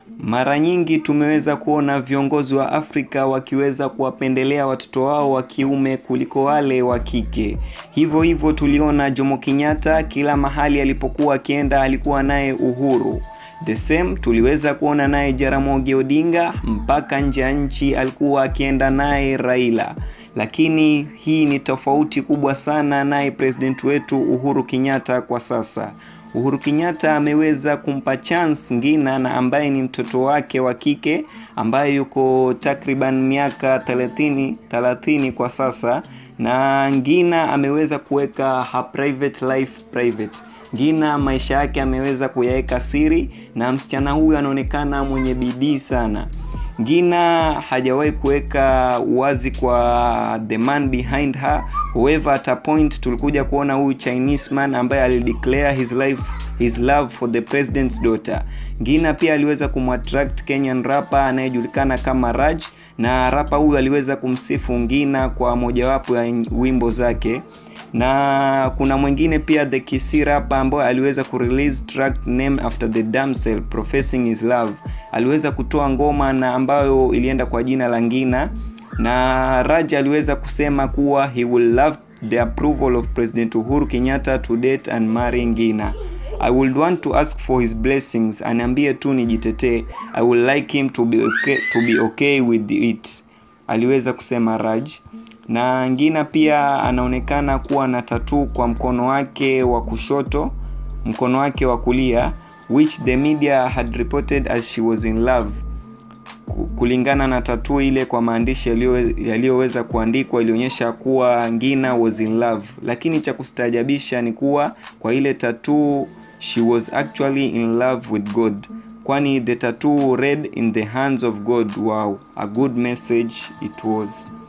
Mara nyingi tumeweza kuona viongozi wa Afrika wakiweza kuwapendelea watoto wao wa kiume kuliko wale wa kike. Hivyo hivyo tuliona Jomo Kenyatta kila mahali alipokuwa akienda alikuwa naye Uhuru. The same tuliweza kuona naye Jaramogi Odinga mpaka nje ya nchi alikuwa akienda naye Raila. Lakini hii ni tofauti kubwa sana naye president wetu Uhuru Kenyatta kwa sasa. Uhuru Kenyatta ameweza kumpa chance Ngina na ambaye ni mtoto wake wa kike ambaye yuko takriban miaka 30 30 kwa sasa, na Ngina ameweza kuweka her private life private. Ngina maisha yake ameweza kuyaweka siri, na msichana huyu anaonekana mwenye bidii sana. Ngina hajawahi kuweka wazi kwa the man behind her. However, at a point tulikuja kuona huyu Chinese man ambaye alideclare his life his love for the president's daughter. Ngina pia aliweza kumattract Kenyan rapper anayejulikana kama Raj, na rapa huyu aliweza kumsifu Ngina kwa mojawapo ya wimbo zake na kuna mwingine pia the Kisii rapper ambaye aliweza kurelease track name after the damsel professing his love. Aliweza kutoa ngoma na ambayo ilienda kwa jina la Ngina, na Raj aliweza kusema kuwa he will love the approval of President Uhuru Kenyatta to date and marry Ngina. I would want to ask for his blessings, aniambie tu nijitetee. I would like him to be okay, to be okay with it, aliweza kusema Raj na Ngina pia anaonekana kuwa na tatuu kwa mkono wake wa kushoto, mkono wake wa kulia, which the media had reported as she was in love. Kulingana na tatuu ile, kwa maandishi yaliyoweza kuandikwa, ilionyesha kuwa Ngina was in love, lakini cha kustaajabisha ni kuwa kwa ile tatuu she was actually in love with God, kwani the tattoo read in the hands of God. Wow, a good message it was.